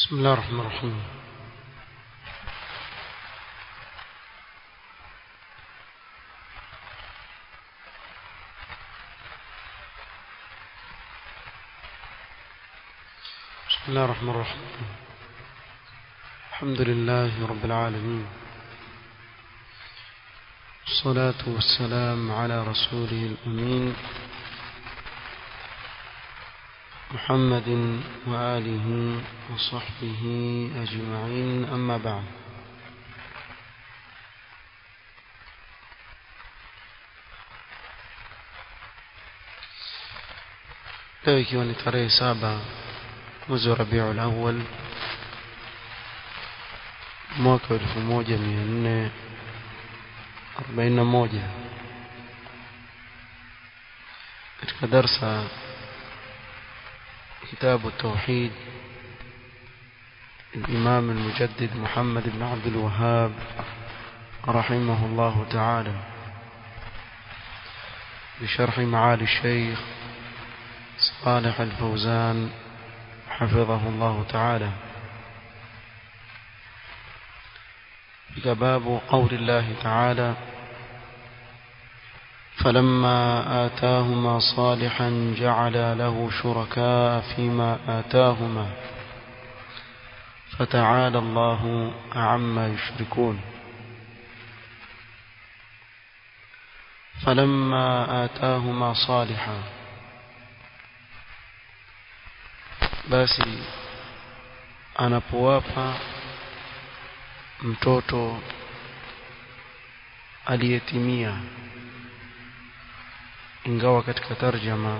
بسم الله الرحمن الرحيم بسم الله الرحمن الرحيم الحمد لله رب العالمين الصلاة والسلام على رسوله الأمين محمد وآله وصحبه أجمعين أما بعد leo ikiwa ni tarehe saba mwezi wa rabiul awal mwaka wa elfu moja mia nne arobaini na moja katika darsa كتاب التوحيد الإمام المجدد محمد بن عبد الوهاب رحمه الله تعالى بشرح معالي الشيخ صالح الفوزان حفظه الله تعالى باب قول الله تعالى فلما آتاهما صالحا جعل له شركاء فيما آتاهما فتعالى الله عما يشركون فلما آتاهما صالحا basi anapowapa mtoto aliyetimia ingawa katika tarjama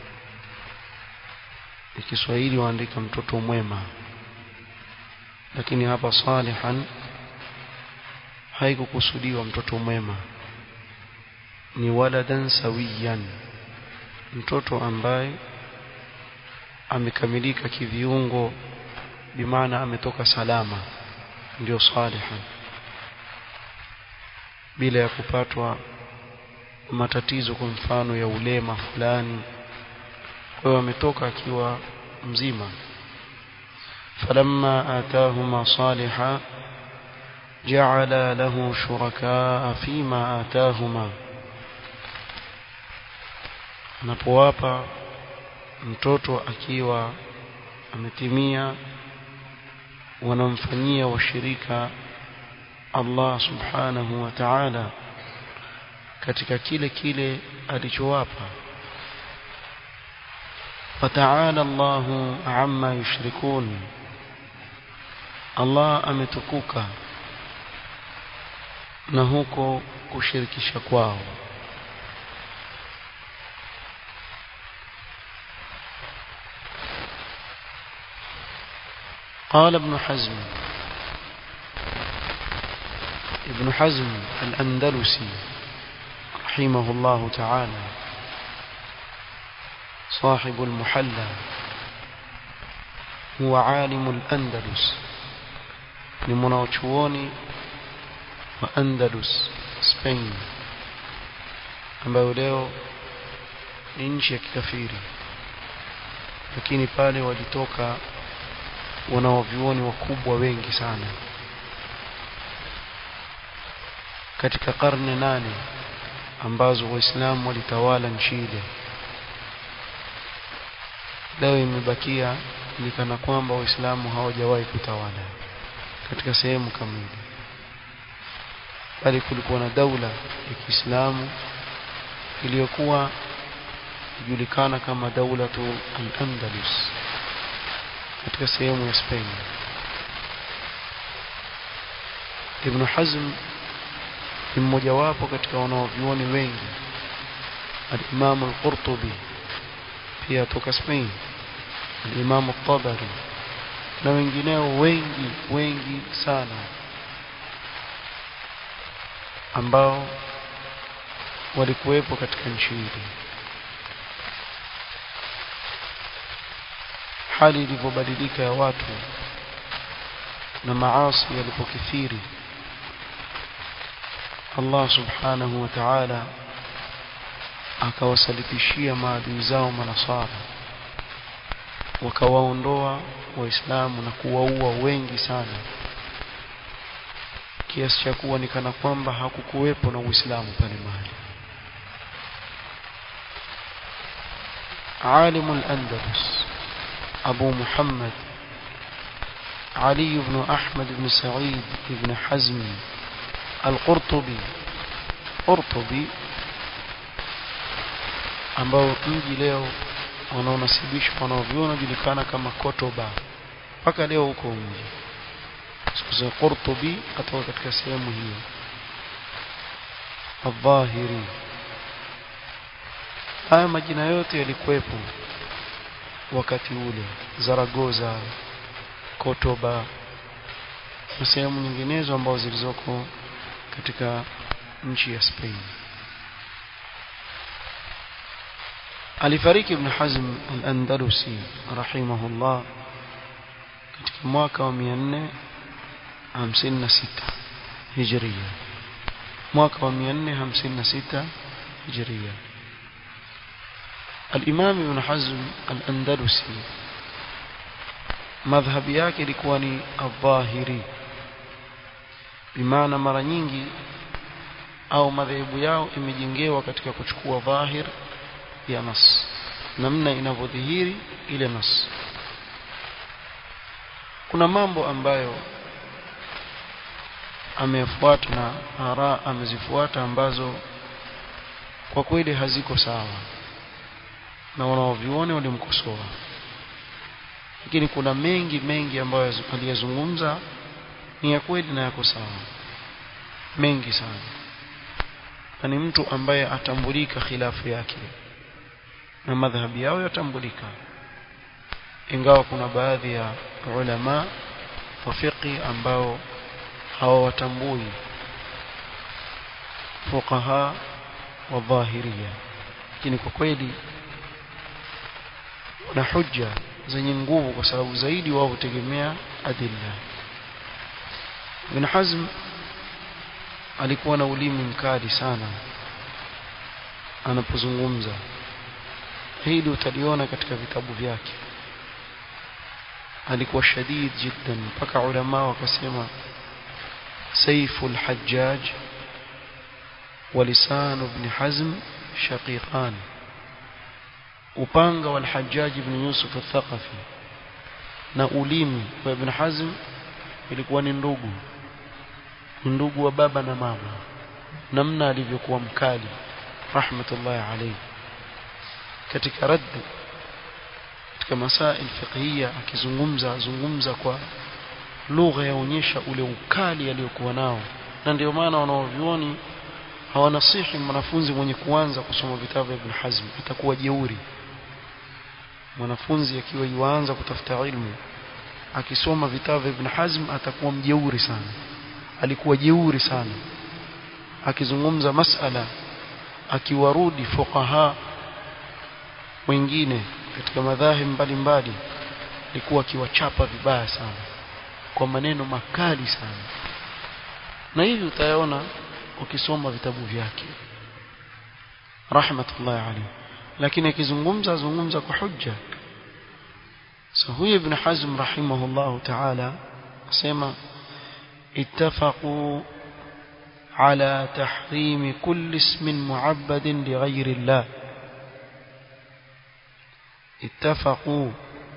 ya Kiswahili waandika mtoto mwema lakini hapa salihan haikukusudiwa mtoto mwema ni waladan sawiyan mtoto ambaye amekamilika kiviungo bimaana ametoka salama ndio salihan bila ya kupatwa matatizo kwa mfano ya ulema fulani kwa hiyo ametoka akiwa mzima falamma atahuma saliha ja'ala lahu shurakaa fima atahuma anapowapa mtoto akiwa ametimia wanamfanyia washirika Allah subhanahu wa ta'ala katika kile kile alichowapa fataala Allahu amma yushrikun Allah ametukuka na huko kushirikisha kwao قال ابن حزم ابن حزم الأندلسي رحمه الله تعالى صاحب المحلى هو عالم الأندلس لمناوشووني وأندلس سبين ambayo leo ni nchi ya kikafiri lakini pale walitoka wanaovyuoni wakubwa wengi sana katika karne nane ambazo waislamu walitawala nchi ile leo imebakia ni kana kwamba waislamu hawajawahi kutawala katika sehemu kamili bali kulikuwa na daula ya Kiislamu iliyokuwa ijulikana kama daulatu al-Andalus katika sehemu ya Spain Ibn Hazm ni mmojawapo katika wanaovyuoni wengi al-Imam al-Qurtubi pia toka Spain al-Imam al-Tabari na wengineo wengi wengi sana ambao walikuwepo katika nchi hii hali ilivyobadilika ya watu na maasi yalipokithiri Allah subhanahu wa ta'ala akawasalitishia maadui zao manasara wakawaondoa waislamu na kuwaua wengi sana kiasi cha kuwa ni kana kwamba hakukuwepo na uislamu pale mahali عالم الأندلس أبو محمد علي بن أحمد بن سعيد بن حزم القرطبي قرطبي ambao mji leo wanaonasibishwa wanaoviona julikana kama Kotoba mpaka leo huko mji siku za Qurtubi atoka katika sehemu hiyo Adh-Dhahiri haya majina yote yalikuwepo wakati ule Zaragoza Kotoba na sehemu nyinginezo ambazo zilizoko katika nchi ya Spain alifariki ibn Hazm al-Andalusi rahimahullah katika mwaka wa 456 Hijria mwaka wa 456 Hijria الإمام ابن حزم الأندلسي madhhabi yake ilikuwa ni adh-dhahiri bimaana mara nyingi au madhehebu yao imejengewa katika kuchukua dhahir ya nas namna inavyodhihiri ile nas kuna mambo ambayo amefuata na ara amezifuata ambazo kwa kweli haziko sawa na wanaovione walimkosoa lakini kuna mengi mengi ambayo aliyazungumza ni ya kweli na yako sawa mengi sana na ni mtu ambaye atambulika khilafu yake na madhhabi yao yatambulika ingawa kuna baadhi ya ulama wa fiqi ambao hawawatambui fuqaha wa dhahiria lakini kwa kweli na hujja zenye nguvu kwa sababu zaidi wao hutegemea adilla Ibn Hazm alikuwa na ulimi mkali sana anapozungumza hili utaliona katika vitabu vyake alikuwa shadid jiddan mpaka ulama wakasema saiful hajjaj ولسان ابن حزم شقيقان upanga wa al-Hajjaj ibn Yusuf al-Thaqafi na ulimi wa Ibn Hazm ilikuwa ni ndugu ndugu wa baba na mama namna alivyokuwa mkali rahmatullahi alayhi katika radd katika masail fiqhiyya akizungumza azungumza kwa lugha yaonyesha ule ukali aliyokuwa nao na ndio maana wanaovioni hawanasihi mwanafunzi mwenye kuanza kusoma vitabu vya Ibn Hazm itakuwa jeuri mwanafunzi akiwa yuanza kutafuta ilmu akisoma vitabu vya Ibn Hazm atakuwa mjeuri sana alikuwa jeuri sana akizungumza masala akiwarudi fuqaha wengine katika madhahib mbalimbali alikuwa akiwachapa vibaya sana kwa maneno makali sana na hivi utayaona ukisoma vitabu vyake rahmatullahi alayhi lakini akizungumza azungumza kwa hujja so huyu ibn hazm rahimahullah ta'ala asema ittafaqu على تحريم كل اسم معبد لغير الله اتفقوا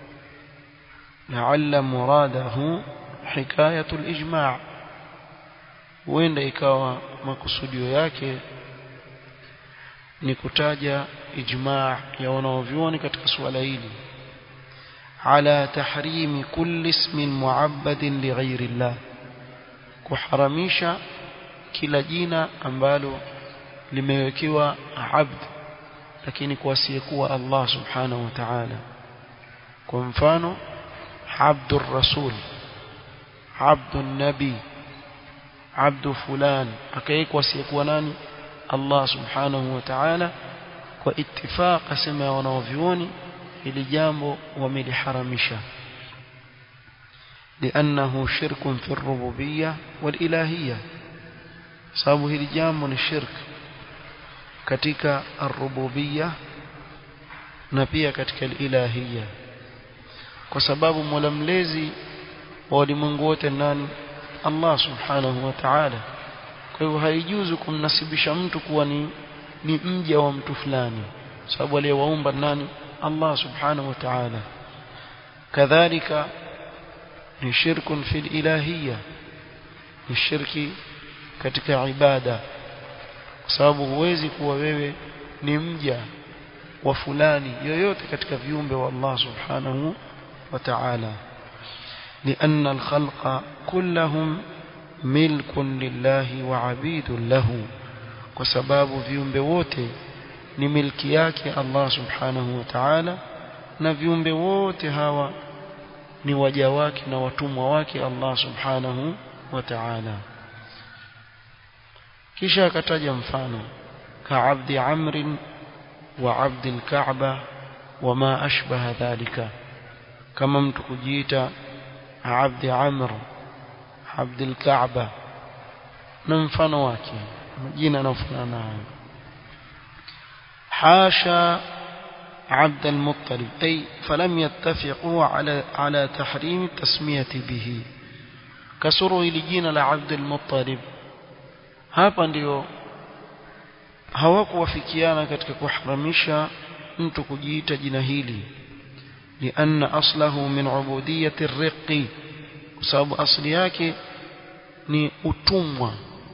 لعل مراده حكاية الإجماع huenda ikawa makusudio yake ni kutaja ijmaa ya wanaovyuoni katika suala hili ala tahrimi kulli ismin muabbadin lighairi llah kuharamisha kila jina ambalo limewekewa abd lakini kwa asiyekuwa Allah subhanahu wa ta'ala kwa mfano abdur rasul abdun nabi abdu fulan akaekwa asiyekuwa nani Allah subhanahu wa ta'ala kwa ittifaq asema wanaovioni ili jambo wameliharamisha لأنه شرك في الربوبية والإلهية sababu hili jambo ni shirk katika ar-rububiyya na pia katika al-ilahiyya kwa sababu mola mlezi wa walimwengu wote nani Allah subhanahu wa ta'ala kwa hivyo haijuzu kumnasibisha mtu kuwa ni ni mja wa mtu fulani sababu aliyewaumba nani Allah subhanahu wa ta'ala kadhalika ni shirkun fil ilahiyya ni shirki katika ibada kwa sababu huwezi kuwa wewe ni mja wa fulani yoyote katika viumbe wa Allah subhanahu wa ta'ala لأن الخلق كلهم ملك لله وعبيد له وسباب viumbe wote ni milki yake Allah subhanahu wa ta'ala na viumbe wote hawa ni waja wake na watumwa wake Allah subhanahu wa ta'ala kisha akataja mfano ka'abdi amrin wa 'abdi al-ka'ba wama ashbaha dhalika kama mtu kujiita abdi amr abdi al-ka'ba na mfano wake majina yanayofanana nayo حاشا عبد المطلب أي فلم يتفقوا على على تحريم التسمية به كسروا لجين لعبد المطلب hapa ndio hawakuwafikiana katika kuharamisha mtu kujiita jina hili لأن أصله من عبودية الرق sababu asli yake ni utumwa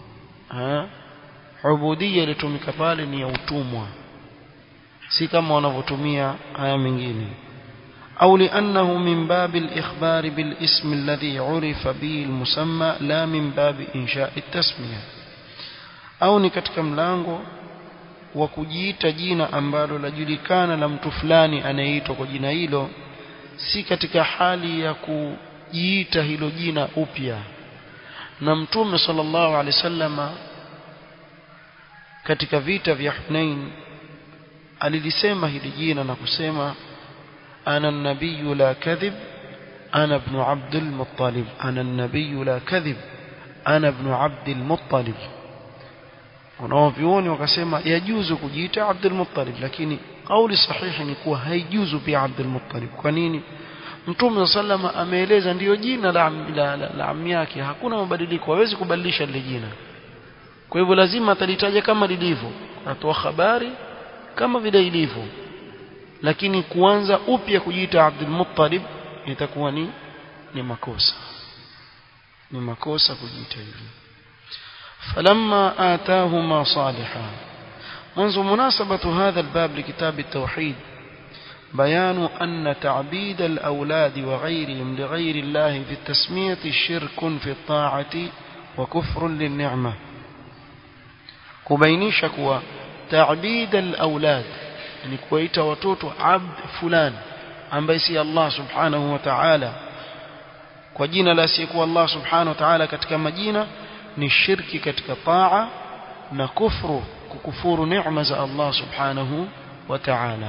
ubudia ilitumika pale ni ya utumwa si kama wanavyotumia haya mengine au liannahu min babi al-ikhbar bil ism alladhi urifa bihi al-musamma la min babi insha' at-tasmiya au ni katika mlango wa kujiita jina ambalo lajulikana la mtu fulani anayeitwa kwa jina hilo si katika hali ya kujiita hilo jina upya na mtume sallallahu alaihi wasallama katika vita vya Hunain alilisema hili jina na kusema ana nabiyu la kadhib ana ibn abdul muttalib ana nabiyu la kadhib ana ibn abdul muttalib wanaovioni wakasema yajuzu kujiita Abdul Muttalib lakini kauli sahihi ni kuwa haijuzu pia Abdul Muttalib kwa nini Mtume sallama ameeleza ndiyo jina la, la, la, la ammi yake hakuna mabadiliko hawezi kubadilisha lile jina kwa hivyo lazima atalitaja kama lilivyo atoa habari kama vile ilivyo lakini kuanza upya kujiita Abdul Muttalib itakuwa ni ni makosa ni makosa kujiita hivyo فلما آتاهما صالحا منذ مناسبة هذا الباب لكتاب التوحيد بيان أن تعبيد الأولاد وغيرهم لغير الله في التسمية شرك في الطاعة وكفر للنعمة كبينيش كوا تعبيد الأولاد يعني كويت وتوت عبد فلان أم بيسي الله سبحانه وتعالى وجينا لا سيكو الله سبحانه وتعالى كتكما جينا ni shirki katika taa na kufru kukufuru neema za Allah subhanahu wa ta'ala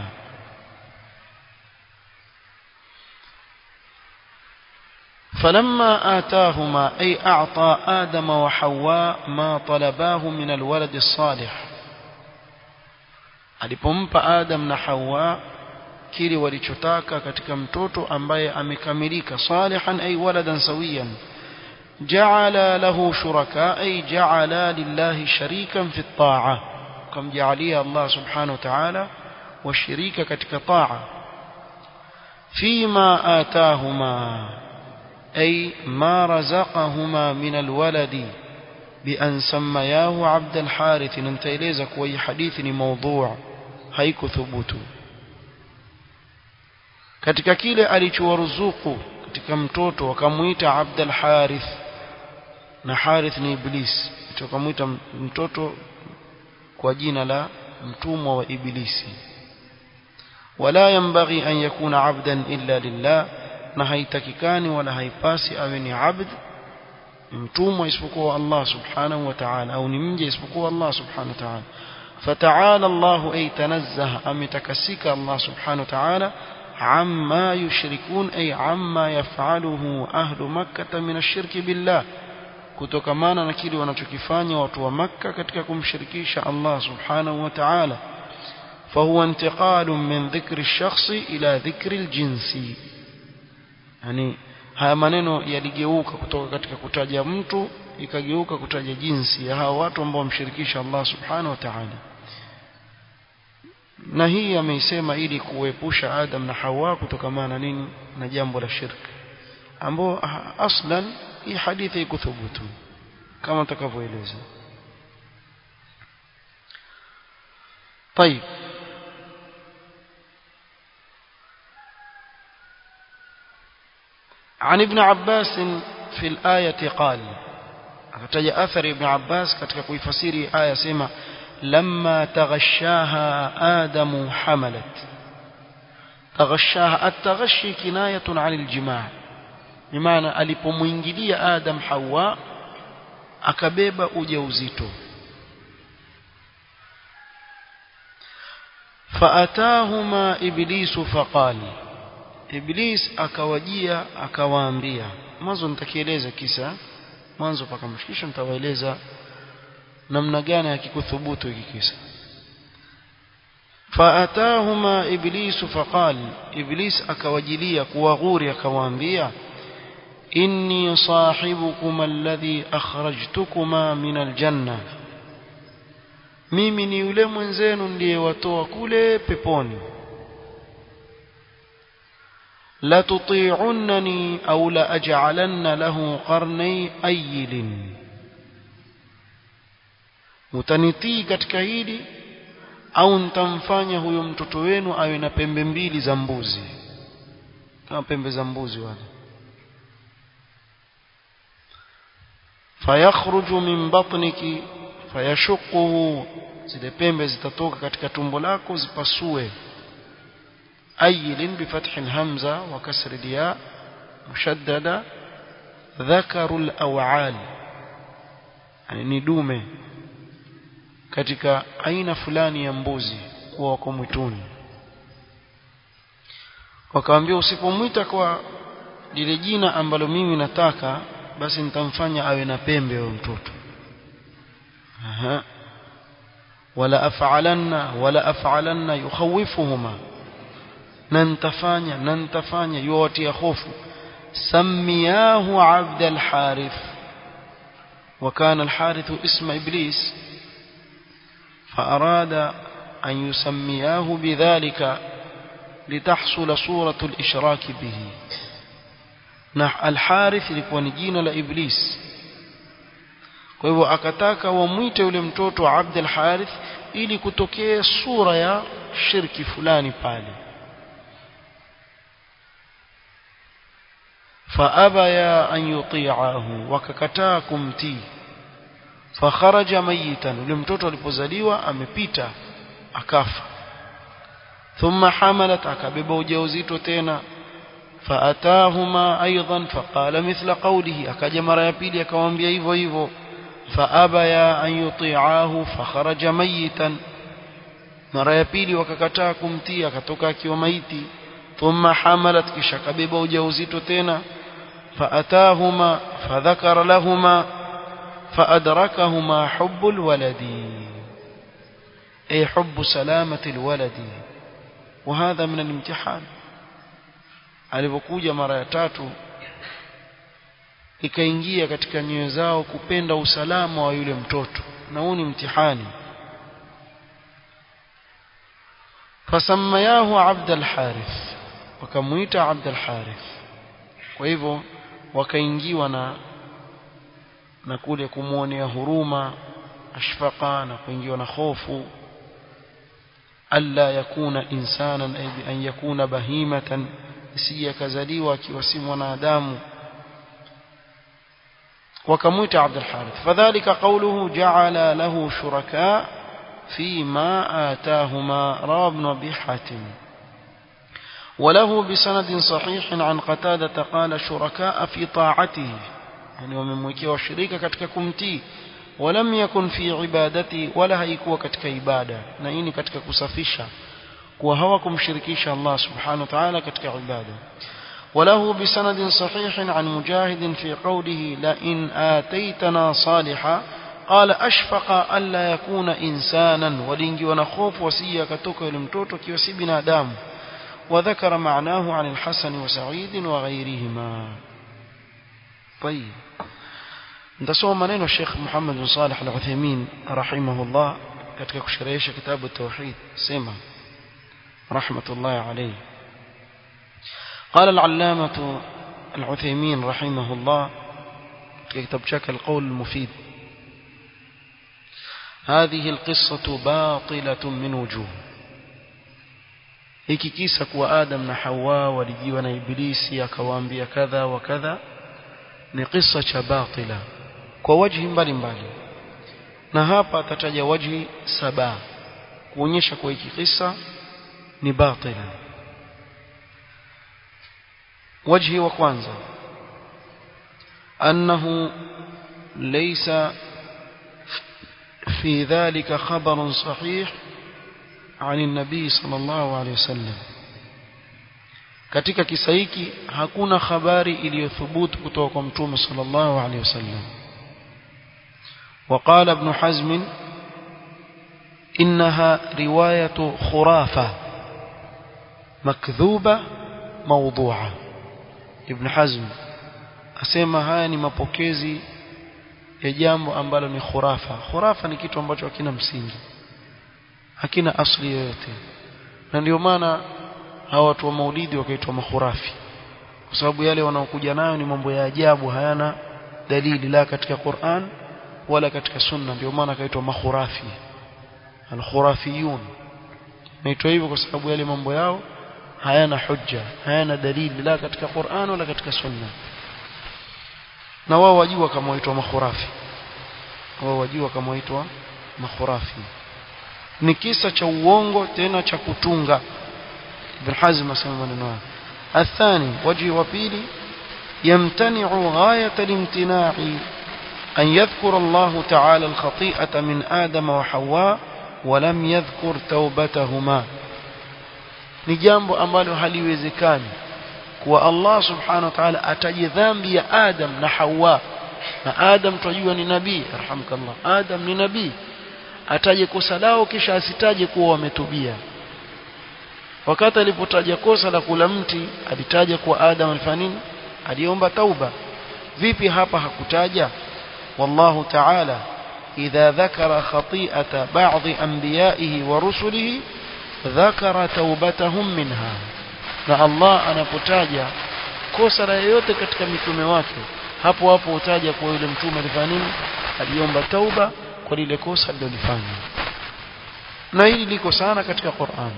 فلما آتاهما أي أعطى آدم وحواء ما طلباه من الولد الصالح alipompa Adam na Hawa kile walichotaka katika mtoto ambaye amekamilika salihan ay waladan sawiyan جعل له شركاء أي جعل لله شريكا في الطاعة كم جعليه الله سبحانه وتعالى والشريك كتك طاعة فيما آتاهما أي ما رزقهما من الولد بأن سمياه عبد الحارث انت إليزك وي حديث موضوع هيك ثبوت katika kile alichowaruzuku katika mtoto wakamuita Abdul Harith na Harith ni Iblis tukamwita mtoto kwa jina la mtumwa wa Ibilisi wala yambaghi an yakuna abdan illa lillah na haitakikani wala haipasi awe ni abd mtumwa isipokuwa Allah subhanahu wa ta'ala au ni mja isipokuwa Allah subhanahu wa ta'ala فتعالى الله أي تنزه أم تكسك الله سبحانه وتعالى عما يشركون أي عما يفعله أهل مكة من الشرك بالله kutokamana na kile wanachokifanya watu wa Makka katika kumshirikisha Allah subhanahu wa ta'ala fahuwa intiqalun min dhikri ash-shakhsi ila dhikri al-jinsi yani haya maneno yaligeuka kutoka katika kutaja mtu ikageuka kutaja jinsi ya hao watu ambao wamshirikisha Allah subhanahu wa ta'ala na hii ameisema ili kuepusha Adam na Hawa kutokamana na nini na jambo la shirki ambao aslan hii hadithi ikuthubutu kama tutakavyoeleza طيب عن ابن عباس في الآية قال akataja athari ibn Abbas katika kuifasiri aya sema lamma taghashaha adamu hamalat taghashaha at-taghashi kinayatun 'anil jima' bimaana alipomuingilia adam hawa akabeba ujauzito faatahuma iblisu faqali iblis akawajia akawaambia mwanzo nitakieleza kisa mwanzo paka mshikisho nitawaeleza namna gani akikuthubutu hiki kisa faatahuma iblisu faqal iblis akawajilia kuwaghuri akawaambia inni sahibukum alladhi akhrajtukuma min aljanna mimi ni yule mwenzenu ndiyewatoa kule peponi la tuti'unni au la aj'alanna lahu qarnay ayilin mutanitii katika hili au nitamfanya huyo mtoto wenu awe na pembe mbili za mbuzi kama pembe za mbuzi wale fayakhruju min batniki fayashuquhu zile pembe zitatoka katika tumbo lako zipasue ayilin bifathi alhamza wa kasri alya mushaddada dhakaru alaw'al yani ni dume katika aina fulani ya mbuzi kuwa wako mwituni wakaambia usipomwita kwa lile jina ambalo mimi nataka basi nitamfanya awe na pembe huyo mtoto aha wala af'alanna wala af'alanna yukhawifuhuma na nitafanya na nitafanya yuwatia hofu samiyahu abd al-harith وكان الحارث اسم إبليس فأراد أن يسمياه بذلك لتحصل صورة الإشراك به الحارث لكوا نجينا لإبليس kwa hivyo akataka wamwite yule mtoto Abd al-Harith ili kutokee sura ya shirki fulani pale faabaya an yuti'ahu wakakataa kumtii fakharaja mayitan yule mtoto alipozaliwa amepita akafa thumma hamalat akabeba ujauzito tena faatahuma aidan faqala mithla qawlihi akaja mara ya pili akamwambia hivyo hivyo faabaya an yuti'ahu fakharaja mayitan mara ya pili wakakataa kumtii akatoka akiwa maiti thumma hamalat kisha akabeba ujauzito tena faatahuma fadhakara lahuma فأدركهما حب الولد أي حب سلامة الولد وهذا من الامتحان alipokuja mara ya tatu ikaingia katika nyoyo zao kupenda usalama wa yule mtoto na huu ni mtihani fasamayahu abd al-harith wakamuita abd al-harith kwa hivyo wakaingiwa na na kule kumwonea huruma ashfaqa na kuingiwa na hofu alla yakuna insanan ay bi an yakuna bahimatan isije akazaliwa akiwa si mwanadamu wakamwita Abdul Harith fadhalika qawluhu ja'ala lahu shuraka فيما آتاهما روى ابن أبي حاتم وله بسند صحيح عن قتادة قال شركاء في طاعته yani wamemwekea washirika katika kumtii walam yakun fi ibadati wala haikuwa katika ibada na hii ni katika kusafisha kuwa hawakumshirikisha Allah subhanahu wa ta'ala katika ibada وله بسند صحيح عن مجاهد في قوله لئن آتيتنا صالحا قال أشفق ألا يكون إنسانا ولنجي ونخوف وسيا كتوك لمتوتك وسي بنادام وذكر معناه عن الحسن وسعيد وغيرهما طيب نتصوم منين الشيخ محمد بن صالح العثيمين رحمه الله katika kusherehesha kitabu tauhid sema rahmatullahi alayhi قال العلامة العثيمين رحمه الله في كتاب شكل القول المفيد هذه القصة باطلة من وجوه hiki kisa kuwa Adam na Hawa walijiwa na Ibilisi akawaambia kadha wa kadha ni kisa cha batila kwa wajhi mbalimbali na hapa atataja wajhi saba kuonyesha kuwa hiki kisa ni batila wajhi wa kwanza annahu laysa في ذلك خبر صحيح عن النبي صلى الله عليه وسلم katika kisa hiki hakuna habari iliyothubutu kutoka kwa mtume sallallahu alaihi wasallam وقال ابن حزم إنها رواية خرافة مكذوبة موضوعة ابن حزم asema haya ni mapokezi ya jambo ambalo ni khurafa khurafa ni kitu ambacho hakina msingi hakina asli yoyote na ndio maana hawa watu wa maulidi wakaitwa makhurafi kwa sababu yale wanaokuja nayo ni mambo ya ajabu hayana dalili la katika Qur'an wala katika sunna ndio maana akaitwa makhurafi alkhurafiyun naitwa hivyo kwa sababu yale mambo yao hayana hujja hayana dalili la katika Qur'an wala katika sunna na wao wajua kama waitwa makhurafi wao wajua kama waitwa makhurafi ni kisa cha uongo tena cha kutunga ibn hazm asema maneno haya athani waji wa pili yamtani'u ghayat al-imtina'i an yadhkura Allah ta'ala al-khati'ata min Adam wa Hawa wa lam yadhkur tawbatahuma ni jambo ambalo haliwezekani kuwa Allah subhanahu wa ta'ala ataje dhambi ya Adam na Hawa na Adam tunajua ni nabii arhamkallah Adam ni nabii ataje kosa lao kisha asitaje kuwa wametubia wakati alipotaja kosa la kula mti alitaja kuwa Adam alifanya nini aliomba tauba vipi hapa hakutaja wallahu ta'ala idha dhakara khati'ata ba'dhi anbiya'ihi wa rusulihi dhakara taubatahum minha na Allah anapotaja kosa la yoyote katika mitume wake hapo hapo utaja kwa yule mtume alifanya nini aliomba tauba kwa lile kosa alilofanya na hili liko sana katika Qur'an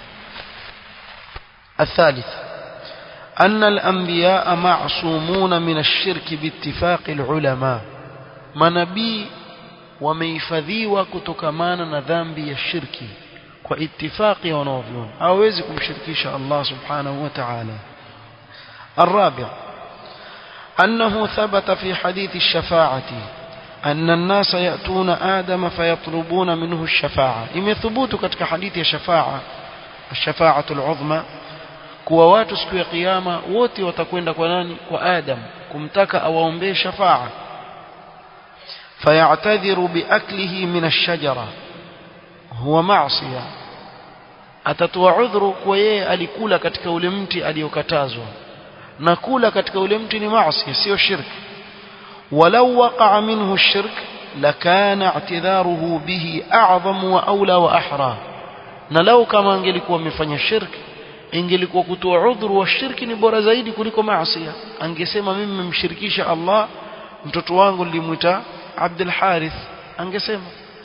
الثالث أن الأنبياء معصومون من الشرك باتفاق العلماء منبي وميفذيوا كتكمانا نذنبي الشرك واتفاق ونوفيون أوزكم شركيش الله سبحانه وتعالى الرابع أنه ثبت في حديث الشفاعة أن الناس يأتون آدم فيطلبون منه الشفاعة إم ثبوت كتك حديث الشفاعة الشفاعة العظمى kuwa watu siku ya kiyama wote watakwenda kwa nani kwa Adam kumtaka awaombee shafaa fayatadhiru biaklihi min ash-shajara huwa ma'siya atatoa udhuru kwa yeye alikula katika ule mti aliyokatazwa na kula katika ule mti ni maasi sio shirki walau waqa'a minhu ash-shirk lakana i'tidharuhu bihi a'zam wa aula wa ahra na lau kama angelikuwa amefanya shirki ingelikuwa kutoa udhuru wa shirki ni bora zaidi kuliko maasi angesema mimi nimemshirikisha Allah mtoto wangu nilimwita Abdul Harith angesema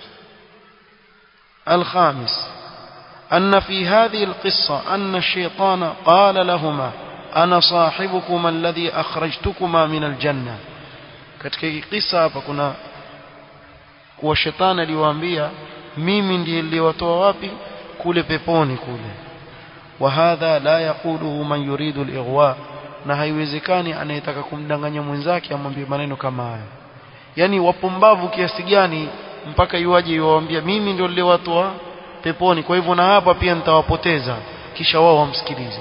الخامس أن في هذه القصة أن الشيطان قال لهما أنا صاحبكما الذي أخرجتكما من الجنة katika kisa hapa kuna kuwa shetani aliwaambia mimi ndiye niliwatoa wapi kule peponi kule وهذا لا يقوله من يريد الإغواء na haiwezekani anayetaka kumdanganya mwenzake amwambie maneno kama haya yani wapumbavu kiasi gani mpaka iwaje iwaambia mimi ndio niliwatoa peponi kwa hivyo na hapa pia nitawapoteza kisha wao wamsikilize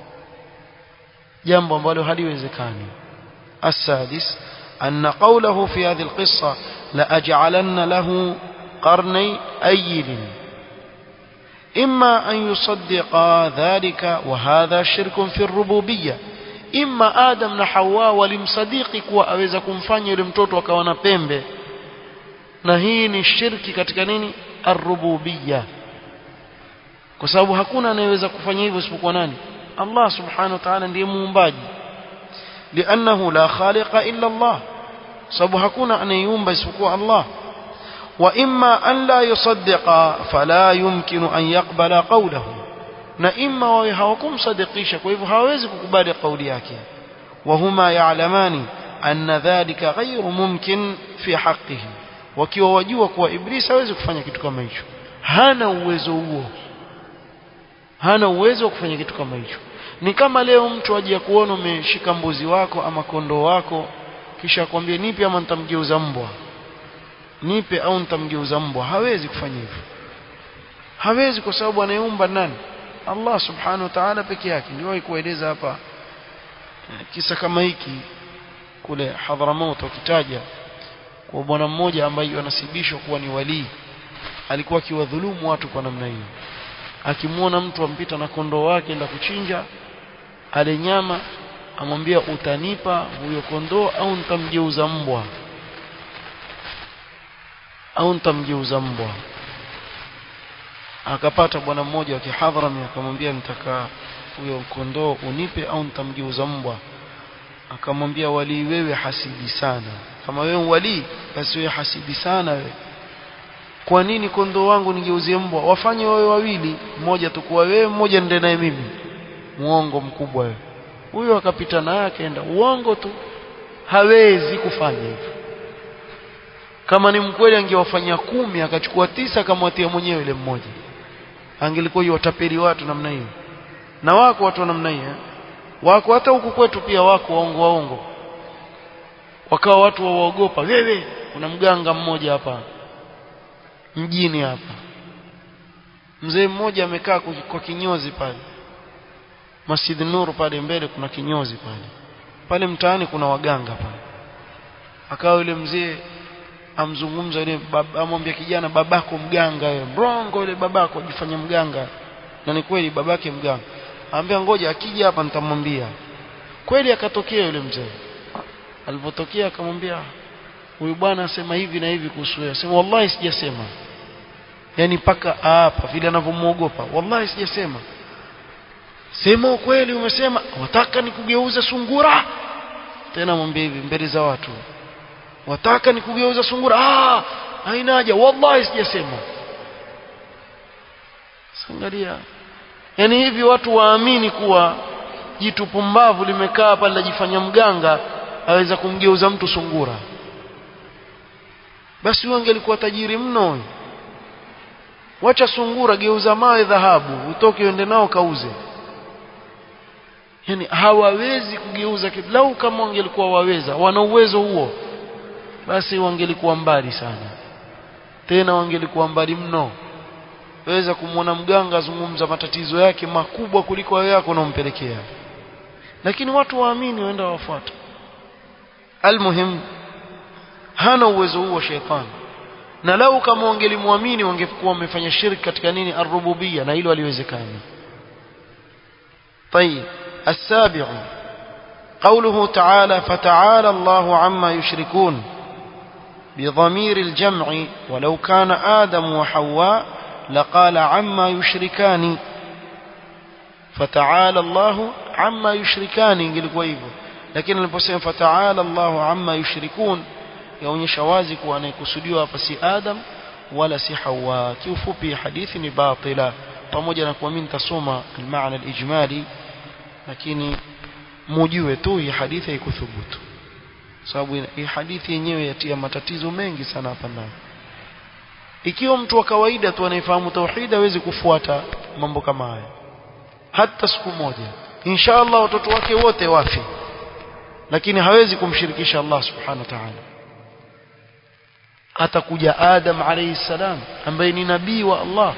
jambo ambalo haliwezekani السادس أن قوله في هذه القصة لأجعلن له قرني أيل إما أن يصدق ذلك وهذا شرك في الربوبية إما آدم na Hawa walimsadiki kuwa aweza kumfanya yule mtoto akawa na pembe na hii ni shirki katika nini arrububiyya kwa sababu hakuna anayeweza kufanya hivyo isipokuwa nani Allah subhanahu wa ta'ala ndiye muumbaji لأنه لا خالق إلا الله sababu hakuna anayeumba isipokuwa Allah وإما أن لا يصدق فلا يمكن أن يقبل قوله na imma wawe hawakumsadikisha kwa hivyo hawawezi kukubali kauli yake wahuma ya'lamani anna dhalika ghayru mumkin fi haqqihi wakiwa wajua kuwa iblis hawezi kufanya kitu kama hicho hana uwezo huo hana uwezo wa kufanya kitu kama hicho ni kama leo mtu aje kuona umeshika mbuzi wako ama kondoo wako kisha akwambie nipe ama nitamgeuza mbwa nipe au nitamgeuza mbwa hawezi kufanya hivyo hawezi kwa sababu anayeumba nani Allah subhanahu wa ta'ala peke yake ndio kueleza hapa kisa kama hiki kule Hadramaut wakitaja kwa bwana mmoja ambaye anasibishwa kuwa ni walii alikuwa akiwadhulumu watu kwa namna hiyo akimwona mtu ampita na kondoo wake enda kuchinja ale nyama amwambia utanipa huyo kondoo au nitamgeuza mbwa au nitamgeuza mbwa akapata bwana mmoja wa kihadhrami akamwambia nitaka huyo kondoo unipe au nitamgeuza mbwa akamwambia wali wewe hasidi sana kama wewe wali basi wewe hasidi sana wewe kwa nini kondoo wangu nigeuzie mbwa wafanye wawe wawili mmoja tukua wewe mmoja nende naye mimi muongo mkubwa wewe huyo akapita naye akaenda uongo tu hawezi kufanya hivyo kama ni mkweli angewafanyia kumi akachukua tisa akamwatia mwenyewe yule mmoja angelikuwa yotapeli watu namna hiyo na wako watu namna hiyo wako hata huku kwetu pia wako waongo waongo wakawa watu waogopa wewe kuna mganga mmoja hapa mjini hapa mzee mmoja amekaa kwa kinyozi pale Masjid Nur pale mbele kuna kinyozi pale pale mtaani kuna waganga pale akawa yule mzee amzungumza yule amwambia kijana babako mganga wewe mrongo yule babako ajifanya mganga na ni kweli babake mganga anambia ngoja akija hapa nitamwambia kweli akatokea yule mzee alipotokea akamwambia huyu bwana asema hivi na hivi kuhusu wewe asema wallahi sijasema yani paka hapa vile anavyomuogopa wallahi sijasema sema ukweli umesema wataka nikugeuze sungura tena mwambie hivi mbele za watu wataka nikugeuza sungura ah haina haja wallahi sijasema sangalia yani hivi watu waamini kuwa jitu pumbavu limekaa pale lajifanya mganga aweza kumgeuza mtu sungura basi huyo angelikuwa tajiri mno wacha sungura geuza mawe dhahabu utoke uende nao kauze yani hawawezi kugeuza kitu lau kama wangelikuwa waweza wana uwezo huo basi wangelikuwa mbali sana tena wangelikuwa mbali mno waweza kumwona mganga azungumza matatizo yake makubwa kuliko hayo yako unaompelekea lakini watu waamini waenda wafuata almuhim hana uwezo huo shetani na lau kama wangelimwamini wangekuwa wamefanya shirki katika nini arububia na hilo haliwezekani طيب السابع قوله تعالى فتعالى الله عما يشركون بضمير الجمع ولو كان آدم وحواء لقال عما يشركان فتعالى الله عما يشركان ingelikuwa hivyo lakini aliposema fata'ala Allahu amma yushrikun yaonyesha wazi kuwa anayekusudiwa hapa si Adam wala si Hawa kiufupi hadithi ni batila pamoja na kuwa mimi nitasoma maana al-ijmali lakini mujue tu hii hadithi haikuthubutu sababu hii hadithi yenyewe yatia matatizo mengi sana hapa ndani ikiwa mtu wa kawaida tu anayefahamu tauhid hawezi kufuata mambo kama haya hata siku moja inshallah watoto wake wote wafi lakini hawezi kumshirikisha Allah subhanahu wa ta'ala atakuja Adam alayhi salam ambaye ni nabii wa Allah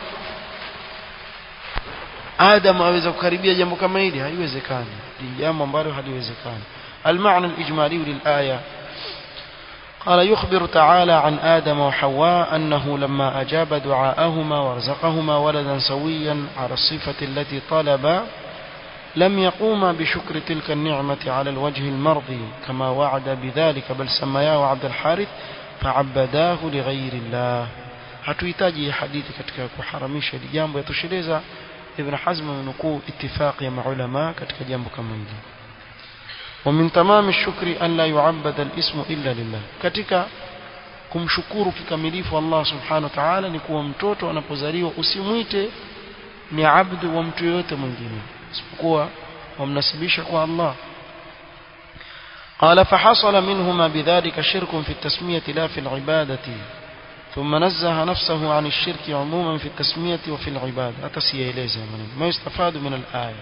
Adam aweza kukaribia jambo kama hili haiwezekani ni jambo ambalo haliwezekani المعنى الإجمالي للآية قال يخبر تعالى عن آدم وحواء أنه لما أجاب دعاءهما ورزقهما ولدا سويا على الصفة التي طلب لم يقوما بشكر تلك النعمة على الوجه المرضي كما وعد بذلك بل سمياه عبد الحارث فعبداه لغير الله hatuhitaji hadithi katika kuharamisha hili jambo yatosheleza ibn hazm amenukuu itifaqi ya maulama katika jambo kama hili ومن تمام الشكر أن لا يعبد الاسم إلا لله katika kumshukuru kikamilifu Allah subhanahu wa ta'ala ni kuwa mtoto anapozaliwa usimwite ni abdu wa mtu yote mwingine isipokuwa wamnasibisha kwa Allah قال فحصل منهما بذلك شرك في التسمية لا في العبادة ثم نزه نفسه عن الشرك عموما في التسمية وفي العبادة أتسيئليز ما يستفاد من الآية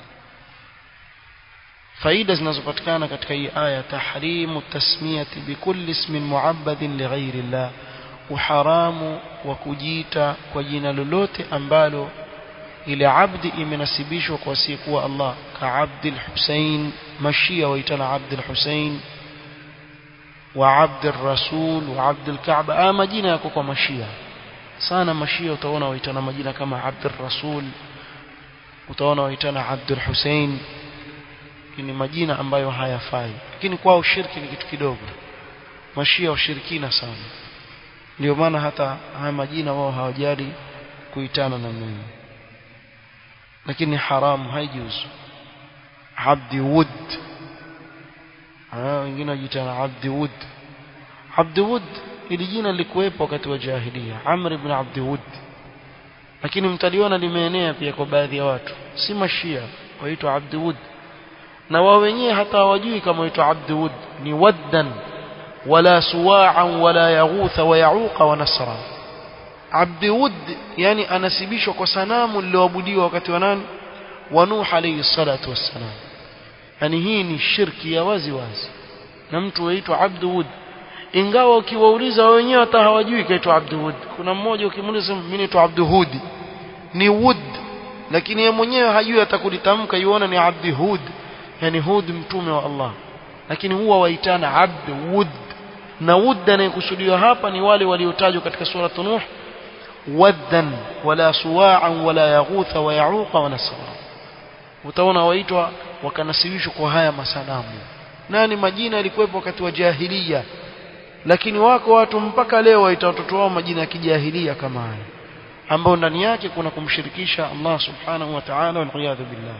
faida zinazopatikana katika hii aya tahrimu tasmiyati bikulli ismin muabbadin lighairi llah uharamu wa kujiita kwa jina lolote ambalo ile abdi imenasibishwa kwa asiyekuwa Allah ka Abdul Hussein mashia waitana Abdul Hussein wa Abdul Rasul wa Abdul Kaaba haya majina yako kwa mashia sana mashia utaona waitana majina kama Abdul Rasul utaona waitana Abdul Hussein ni majina ambayo hayafai lakini kwao shirki ni kitu kidogo mashia ushirikina sana ndio maana hata haya majina wao hawajali kuitana na mimi lakini haramu haijuzu abdi wud ah wengine wajitana abdi wud abdi wud ili jina lilikuwepo wakati wa jahiliya amr ibn abdi wud lakini mtaliona limeenea pia kwa baadhi ya watu si mashia waitwa abdi wud na wao wenyewe hata hawajui kama waitwa abdi wud ni waddan wala suwa'an wala yaghutha wa yauqa wa nasra abdi wud yani anasibishwa kwa sanamu lililoabudiwa wakati wa nani wa nuh alayhi salatu wassalam yani hii ni shirki ya wazi wazi na mtu waitwa abdu wud ingawa ukiwauliza wao wenyewe hata hawajui kaitwa abdu wud kuna mmoja ukimuuliza mimi naitwa abdu hudi ni wud lakini yeye mwenyewe hajui atakulitamka yuona ni abdi hud yani hud mtume wa Allah lakini huwa waitana abd wud na wud anayekusudiwa hapa ni wale waliotajwa katika sura nuh waddan wala suwa'an wala yaghutha wa ya'uqa wa nasra utaona waitwa wakanasibishwa kwa haya masanamu nani majina yalikuwepo wakati wa jahiliya lakini wako watu mpaka leo waita watoto wao majina ya kijahilia kama haya ambao ndani yake kuna kumshirikisha Allah subhanahu wa ta'ala wal billah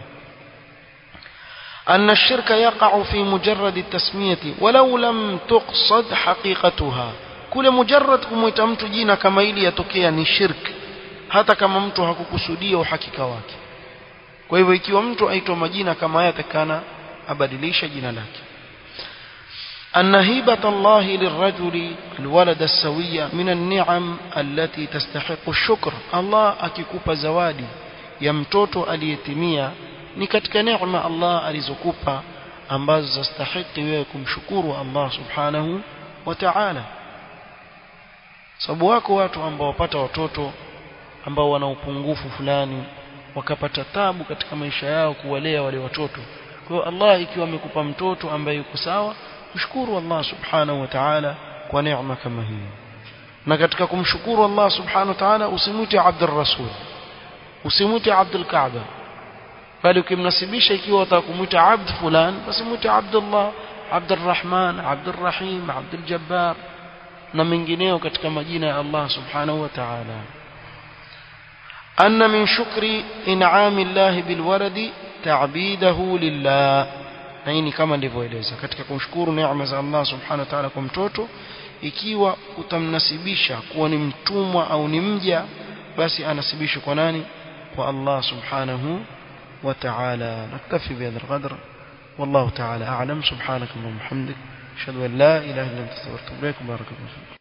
أن الشرك يقع في مجرد التسمية ولو لم تقصد حقيقتها كل مجرد كموita mtu jina kama ili yatokea ni shirk hata kama mtu hakukusudia uhakika wake kwa hivyo ikiwa mtu aitwa majina kama haya takana abadilisha jina lake أن هبة الله للرجل الولد السوية من النعم التي تستحق الشكر الله akikupa zawadi ya mtoto aliyetimia ni katika neema Allah alizokupa ambazo zastahiki wewe kumshukuru Allah subhanahu wa ta'ala sababu wako watu ambao wapata watoto ambao wana upungufu fulani wakapata tabu katika maisha yao kuwalea wale watoto kwa hiyo Allah ikiwa amekupa mtoto ambaye yuko sawa mshukuru Allah subhanahu wa ta'ala kwa neema kama hii na katika kumshukuru Allah subhanahu wa ta'ala usimwite Abdul Rasul usimwite Abdul Kaaba bali ukimnasibisha ikiwa utaka kumwita abd fulan basi mwite Abdullah Abdurrahman Abdurrahim Abdul Jabbar na mengineo katika majina ya Allah subhanahu wa ta'ala أن من شكر إنعام الله بالولد تعبيده لله na hii ni kama nilivyoeleza katika kumshukuru neema za Allah subhanahu wa ta'ala kwa mtoto ikiwa utamnasibisha kuwa ni mtumwa au ni mja basi anasibishwa kwa nani kwa Allah subhanahu wa ta'ala naktafi bihadha alqadr والله تعالى أعلم سبحانك اللهم وبحمدك أشهد أن لا إله إلا أنت أستغفرك وأتوب إليك بارك الله فيك